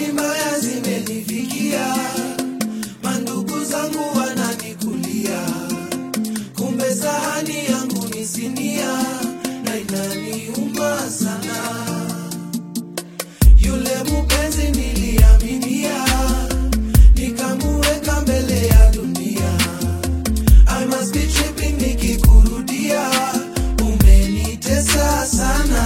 habari mbaya zimenifikia, mandugu zangu wananikulia, kumbe sahani yangu ni sinia na inaniuma sana. Yule mupenzi niliaminia, nikamuweka mbele ya dunia. I must be tripping nikikurudia, umenitesa sana.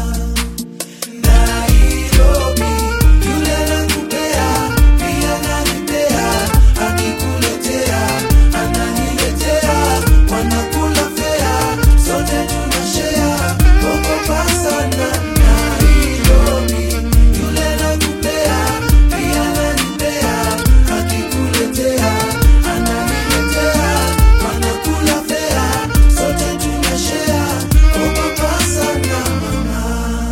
Nairobi, yule anakupea, pia ananipea, akikuletea, ananiletea, wanakula fea, sote tunashare, ogopa sana. Nairobi, yule anakupea, pia ananipea, akikuletea, ananiletea, wanakula fea, sote tunashare, ogopa sana mama.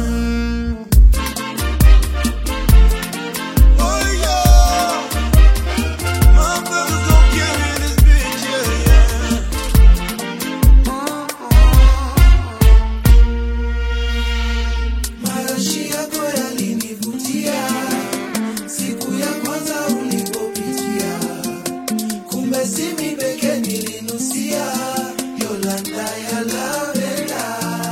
Oh yeah, my brothers gon' carry this bitch, yeah, yeah. Marashi yako yalinivutia siku ya kwanza ulipopitia, kumbe si mimi pekee nilinusia Yolanda ya lavenda,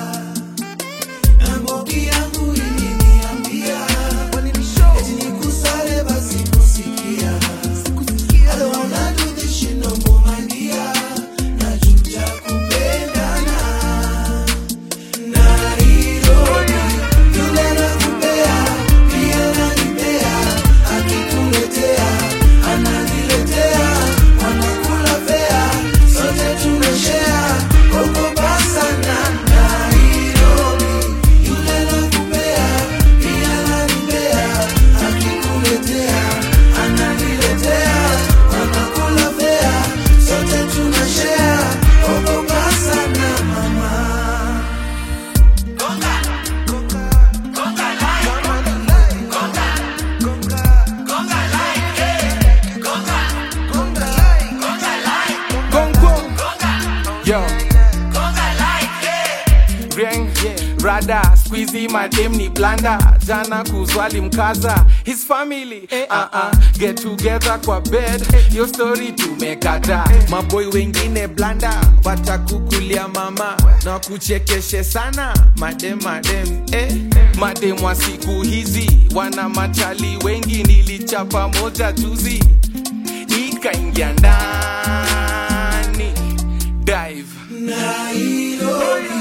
na Mbogi yangu iliniambia eti nikusale basi kusikia. I don't wanna do this shit no more, my dear. Najuta kupendana Nairobi, yule anakupea, pia ananipea, akikuletea, ananiletea, wanakula fea, sote tunashare, ogopa sana. Nairobi, yule anakupea, pia ananipea, akikuletea, ananiletea, wanakula fea, sote tunashare, ogopa sana mama. Gong gong. Yo. Rieng, rada squeezy madem ni blanda jana kuzwali mkaza his family uh -uh. get together kwa bed yo story tumekata maboy wengine blanda watakukulia mama na kuchekeshe sana madem madem eh. madem wa siku hizi wana machali wengi nilichapa moja juzi ikaingia ndani dive Nairobi,